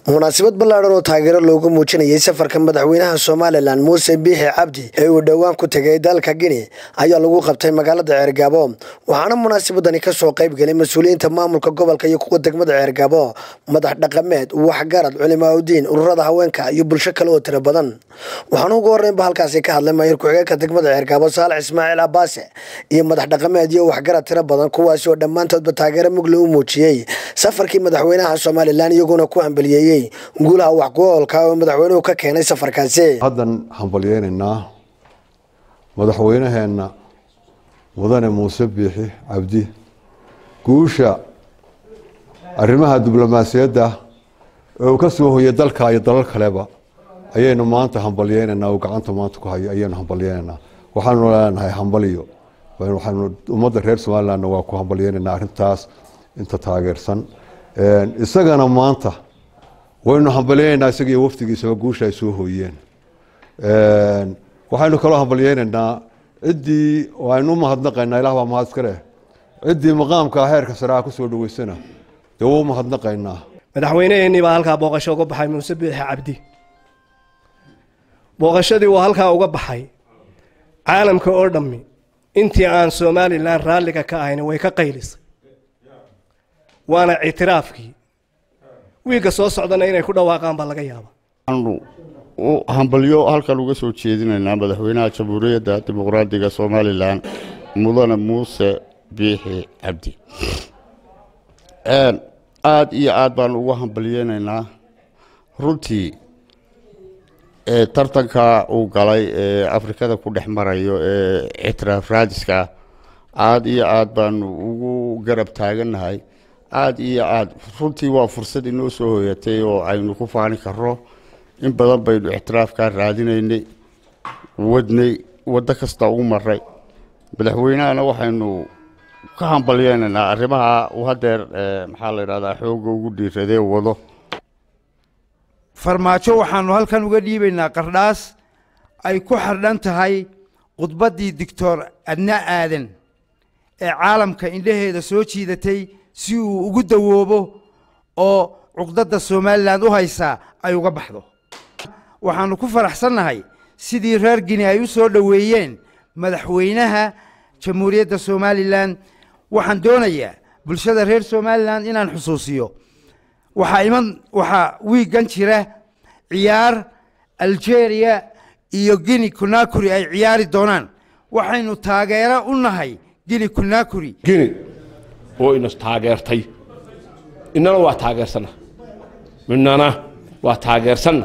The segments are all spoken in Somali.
munaasabad ballaadhan oo taageero loogu muujinayay safarka madaxweynaha somalilan muuse biixi cabdi ee uu dhowaan ku tegay dalka gini ayaa lagu qabtay magaalada ceergaabo waxaana munaasabadani kasoo qayb gelay mas-uuliyiinta maamulka gobolka iyo kuwa degmada ceergaabo madax dhaqameed waxgarad culimaauddiin ururada haweenka iyo bulsho kale oo tiro badan waxaana ugu horreynba halkaasi ka hadlay maayir ku-xigeenka degmada ceergaabo saalax ismaaciil abaase iyo madax dhaqameed iyo waxgarad tiro badan kuwaasi oo dhammaantoodba taageero mugle u muujiyey safarkii madaxweynaha somalilan iyaguna ku hambaliyeeyey guulaha wax ku-oolka oo madaxweynuhu ka keenay safarkaasi haddan hambalyeynaynaa madaxweynaheenna mudane muuse biixi cabdi guusha arrimaha diblomaasiyadda ee uu ka soo hoyay dalka iyo dalal kaleba ayaynu maanta hambalyeynaynaa oo gacanta maanta ku hayo ayaynu hambalyeynaynaa waxaanu leenahay hambaliyo waxaanu ummadda reer somalilandna waa ku hambalyeynaynaa arrintaas inta taageersan isagana maanta waynu hambalyeynaynaa isaga iyo wafdigiisaba guusha ay soo hooyeen waxaynu kaloo hambalyeynaynaa ciddii aynu umahadnaqaynaa ilah baa mahad iska leh ciddii maqaamka heerka sareha kusoo dhaweysana dee waa umahadnaqaynaa madaxweyneheenii baa halkaa booqasho uga baxay muuse biixi cabdi booqashadii uu halkaa uga baxay caalamka oo dhammi intii aan somalilan raalliga ka ahayn way ka qaylisay waana ictiraafkii wiigga soo socdana inay ku dhawaaqaan baa laga yaaba waxaanu u hambalyo halkan uga soo jeedinaynaa madaxweynaha jamhuuriyadda dimuqraadiga somalilan mudane muuse biixi cabdi aada iyo aada baanu uga hambalyeynaynaa runtii tartanka uu galay ee afrikada ku dhex marayo ee ictiraaf raadiska aada iyo aada baanu ugu garab taagannahay aada iyo aada runtii waa fursad inoo soo hoyatay oo aynu ku faani karno in badan baynu ictiraafkaa raadinaynay wadnay waddo kasta u maray madaxweynahana waxaynu ka hambalyeynaynaa arrimaha uu hadeer maxaa la yidhahdaa xoogga ugu dhiiradee wado farmaajo waxaanu halkan uga dhiibaynaa qardhaas ay ku xardhan tahay khudbaddii doctor adna aadan ee caalamka indhaheeda soo jiidatay si uu ugu dawoobo oo cuqdadda somalilan u haysaa ay uga baxdo waxaanu ku faraxsannahay sidii reer gini ay u soo dhoweeyeen madaxweynaha jamhuuriyadda somalilan waxaan doonayaa bulshada reer somalilan inaan xusuusiyo waxaa iman waxaa wiiggan jira ciyaar algeria iyo gini kunakuri ay ciyaari doonaan waxaynu taageero u nahay gini kunakuri gini oo inas taageertay innana waa taageersanna innana waa taageersanna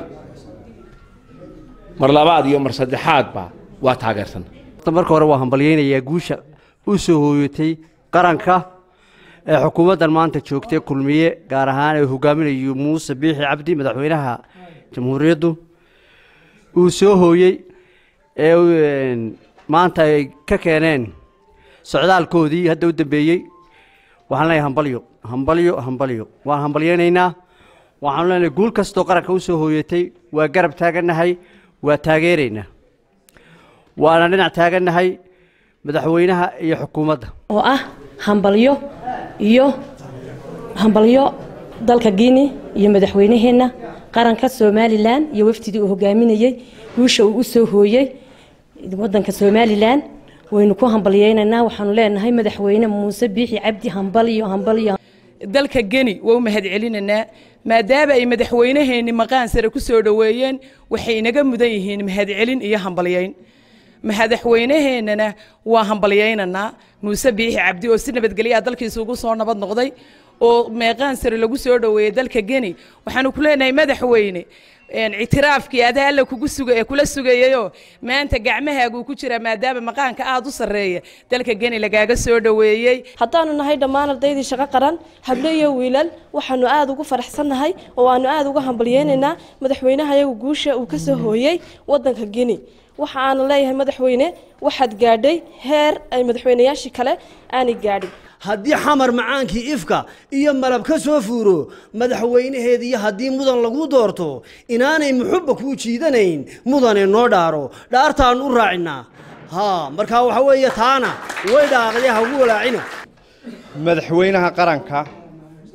mar labaad iyo mar saddexaadba waa taageersanna marka hore waa hambalyeynayaa guusha u soo hooyatay qaranka ee xukuumaddan maanta joogtay kulmiye gaar ahaan ee hogaaminayo muuse biixi cabdi madaxweynaha jamhuuriyaddu uu soo hooyey ee maanta ay ka keeneen socdaalkoodii hadda u dambeeyey waxaan leenahay hambalyo hambalyo hambalyo waan hambalyeynaynaa waxaanu leenahay guul kastoo qaranka u soo hooyatay waa garab taagannahay waa taageeraynaa waana dhinac taagannahay madaxweynaha iyo xukuumadda oo ah hambalyo iyo hambalyo dalka guine iyo madaxweynaheenna qaranka somalilan iyo wafdidii uu hogaaminayey guusha uu u soo hooyey wadanka somalilan waynu ku hambalyeynaynaa waxaanu leenahay madaxweyne muuse biixi cabdi hambalyo hambalyo dalka geni waa u mahad celinaynaa maadaama ay madaxweynaheenni maqaan sare ku soo dhoweeyeen waxay inaga mudan yihiin mahadcelin iyo hambalyeyn madaxweynaheennana waa hambalyeynaynaa muuse biixi cabdi oo si nabadgelyaa dalkiisa ugu soo nabad noqday oo meeqaan sare lagu soo dhoweeyey dalka geni waxaanu ku leenahay madaxweyne ictiraafkii adaa alla kugu suga ee kula sugayayoo maanta gacmahaaguu ku jira maadaama maqaanka aada u sarreeya dalka geni lagaaga soo dhoweeyey haddaanu nahay dhammaan ardaydii shaqo qaran hablo iyo wiilal waxaanu aada ugu faraxsannahay oo aanu aada uga hambalyeynaynaa madaxweynaha iyagu guusha uu ka soo hooyey waddanka geni waxa aanu leeyahay madaxweyne waxaad gaadhay heer ay madaxweynayaashii kale aanay gaadhin haddii xamar macaankii ifka iyo malab ka soo fuuro madaxweynaheeda iyo haddii mudan lagu doorto inaanay muxubba kuu jiidanayn mudane noo dhaaro dhaartaan u raacinaa ha markaa waxa weeye taana way dhaaqday ha ugu walaacina madaxweynaha qaranka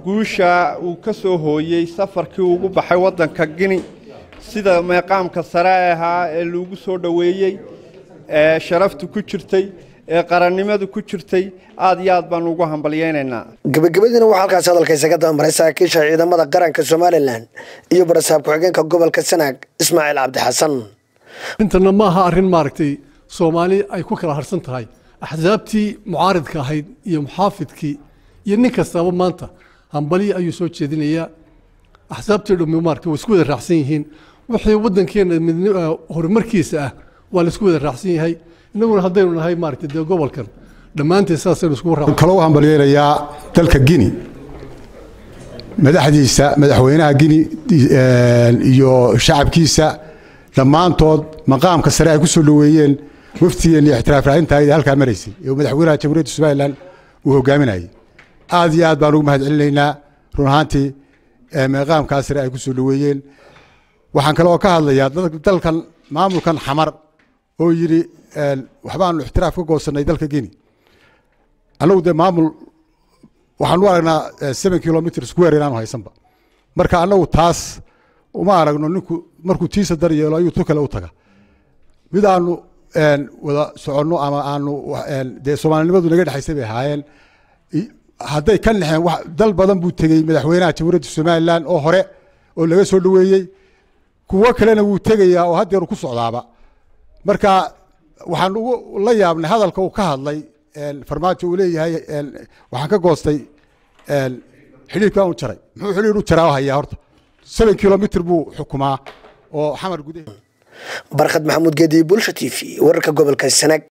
guusha uu ka soo hooyey safarkii ugu baxay waddanka gini sida meeqaamka sare ahaa ee lagu soo dhoweeyey ee sharaftu ku jirtay ee qarannimadu ku jirtay aad iyo aad baan ugu hambalyaynaynaa gabagabadiina waxaa halkaasi hadalkaysa ka dabamaray saraakiisha ciidamada qaranka somalilan iyo barasaab ku-xigeenka gobolka sanaag ismaaciil cabdi xasan intana ma aha arrin maaragtay soomaali ay ku kala harsan tahay axsaabtii mucaaridka ahayd iyo muxaafidkii iyo nin kastaba maanta hambalyi ayuu soo jeedinayaa axsaabtii dhammi maaragtay way isku wada raacsan yihiin wixii waddankeena midni horumarkiisa ah waa la isku wada raacsan yahay innaguna haddaynu nahay maaragtay dee gobolkan dhammaanteed saasaynu iskugu raac kale u hambalyeynayaa dalka gini madaxdiisa madaxweynaha gini iyo shacabkiisa dhammaantood maqaamka sare ay ku soo dhoweeyeen waftigeen iyo ixtiraaf raacintaayda halkaa maraysay ee madaxweynaha jamhuuriyadda somalilan uu hogaaminayay aad iyo aad baan ugu mahad celinaynaa run ahaantii maqaamkaa sare ay ku soo dhoweeyeen waxaan kaloo ka hadlayaa dalkan maamulkan xamar oo yidhi waxbaanu ixtiraaf ka goosannay dalka gini annagu dee maamul waxaan u aragnaa seven kilomitr square inaanu haysanba marka annagu taas uma aragno ninku markuu tiisa dar yeelo ayuu tu kale u taga mid aanu wada soconno ama aanu dee soomaalinimadu naga dhexaysay bay ahaayeen hadday ka naxeen dal badan buu tegey madaxweynaha jamhuuriyadda somalilan oo hore oo laga soo dhoweeyey kuwo kalena wuu tegayaa oo haddeeru ku socdaaba marka waxaan ugu la yaabnay hadalka uu ka hadlay farmaajo uu leeyahay waxaan ka goostay xidhiirkaan u jaray muxuu xidhiir u jaraa hayaa horta seven kilomitr buu xukumaa oo xamar gudaheeda barkhad maxamuud geedi bulsha t v wararka gobolka sanaag